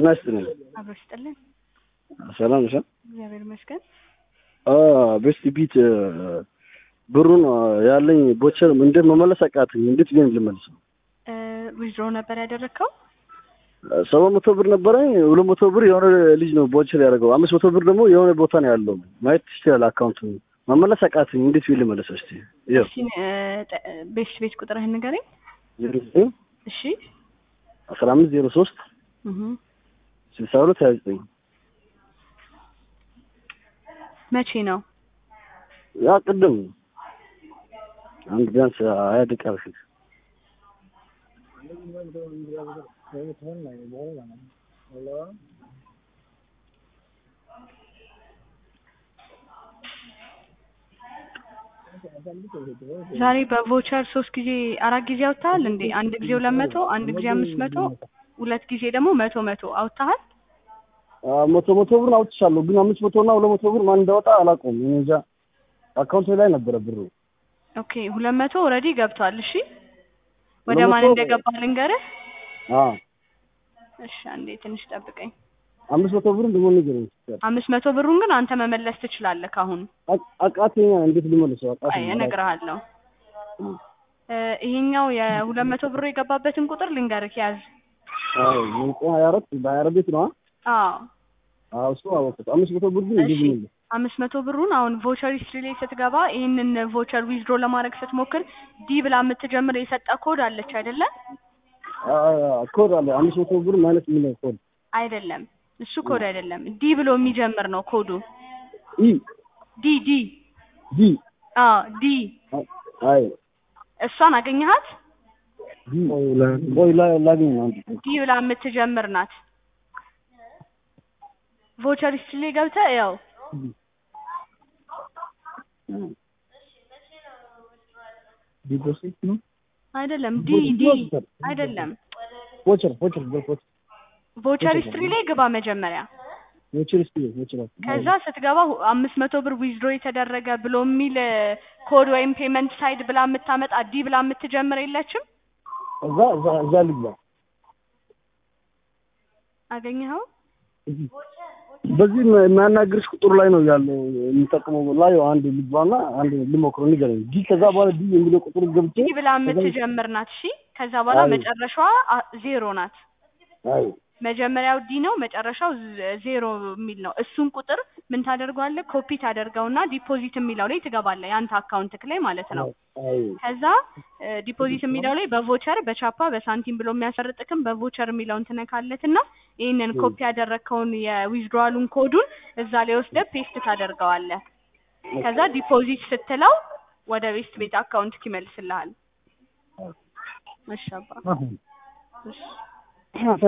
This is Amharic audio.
ጤና ይስጥልኝ። አብሮ ይስጥልን። ሰላም ነሽ? እግዚአብሔር ይመስገን። ቤስት ቢት ብሩን ያለኝ ቦቸር እንዴት መመለስ አቃተኝ። እንዴት ግን ልመልስ ነው? ዊዝድሮ ነበር ያደረግከው? ሰባት መቶ ብር ነበረኝ። ሁለት መቶ ብር የሆነ ልጅ ነው ቦቸር ያደረገው። አምስት መቶ ብር ደግሞ የሆነ ቦታ ነው ያለው። ማየት ትችላለህ አካውንቱ። መመለስ አቃተኝ። እንዴት ቢል ልመለስ? እስቲ ይኸው እስኪ ቤት ቤት ቁጥርህን ንገረኝ። ዜሮ ዘጠኝ እሺ አስራ አምስት ዜሮ ሶስት እህ ስልሳ ሁለት ሀያ ዘጠኝ መቼ ነው? ያ ቅድም አንድ ቢያንስ ሀያ ደቂቃ በፊት ዛሬ በቮቸር ሶስት ጊዜ አራት ጊዜ አውጥተሃል እንዴ? አንድ ጊዜ ሁለት መቶ አንድ ጊዜ አምስት መቶ ሁለት ጊዜ ደግሞ መቶ መቶ አውጥተሃል? መቶ መቶ ብር አውጥቻለሁ፣ ግን አምስት መቶ እና ሁለት መቶ ብር ማን እንዳወጣ አላውቀውም። እኔ እንጃ አካውንቴ ላይ ነበረ ብሩ። ኦኬ ሁለት መቶ ኦልሬዲ ገብቷል። እሺ ወደ ሁለት ማን መቶ- እንደገባ ልንገርህ። አዎ እሺ አንዴ ትንሽ ጠብቀኝ። አምስት መቶ ብር ደግሞ ንገረኝ። አምስት መቶ ብሩን ግን አንተ መመለስ ትችላለህ ካሁን። አቅ- አቃተኛ እንዴት ልመልሰው? አይ አቃተኛ እነግርሃለሁ። እ ይሄኛው የሁለት መቶ ብሩ የገባበትን ቁጥር ልንገርህ ያዝ። አዎ ዘጠኝ ሀያ አራት በሀያ አራት ቤት ነው። አዎ አዎ እሱ አወቅሁት። አምስት መቶ ብር ግን እንዴት እሺ ልመልስ? አምስት መቶ ብሩን አሁን ቮቸር ሂስትሪ ላይ ስትገባ ይህንን ቮቸር ዊዝድሮ ለማድረግ ስትሞክር ዲ ብላ የምትጀምር የሰጠ ኮድ አለች አይደለ? አ- ኮድ አለ አምስት መቶ ብር ማለት ምን ነው ኮድ? አይደለም እሱ ኮድ አይደለም፣ ዲ ብሎ የሚጀምር ነው ኮዱ። ኢ ዲ ዲ ዲ አዎ ዲ አይ እሷን አገኘሃት? ዲ ቆይ ላ- ላግኝ ነው አንድ ዲ ብላ የምትጀምር ናት። ቮቸር ሂስትሪ ላይ ገብተህ ያው ዲፖዚት ነው አይደለም ዲ ዲ አይደለም ቮቸር ቮቸር ቮቸር ቮቸር ሂስትሪ ላይ ግባ መጀመሪያ። ቮቸር እስቲ ቮቸር ከዛ ስትገባ ሁ- አምስት መቶ ብር ዊዝድሮ የተደረገ ብሎ የሚል ኮድ ወይም ፔመንት ሳይድ ብላ የምታመጣ ዲ ብላ የምትጀምር የለችም? እዛ እዛ እዛ ልግባ አገኘኸው? በዚህ ም- የሚያናግርሽ ቁጥሩ ላይ ነው ያለው የሚጠቅመው ላይ አንድ ልግባና አንድ ልሞክሮ ንገረኝ። ዲ ከዛ በኋላ ዲ የሚለው ቁጥሩ ገብቼ ዲ ብላ የምትጀምር ናት። እሺ ከዛ በኋላ አይ። መጨረሻዋ አ- ዜሮ ናት። አይ መጀመሪያው ዲ ነው፣ መጨረሻው ዝ- ዜሮ የሚል ነው። እሱን ቁጥር ምን ታደርገዋለህ? ኮፒ ታደርገውና ዲፖዚት የሚለው ላይ ትገባለህ፣ የአንተ አካውንትክ ላይ ማለት ነው። አይ ከዛ ዲፖዚት የሚለው ላይ በቮቸር በቻፓ በሳንቲም ብሎ የሚያስፈርጥክም በቮቸር የሚለውን ትነካለትና ይህንን ኮፒ ያደረግከውን የዊዝድሮዋሉን ኮዱን እዛ ላይ ወስደህ ፔስት ታደርገዋለህ። ከዛ ዲፖዚት ስትለው ወደ ቤስት ቤት አካውንት ይመልስልሃል። እሺ አባ እሺ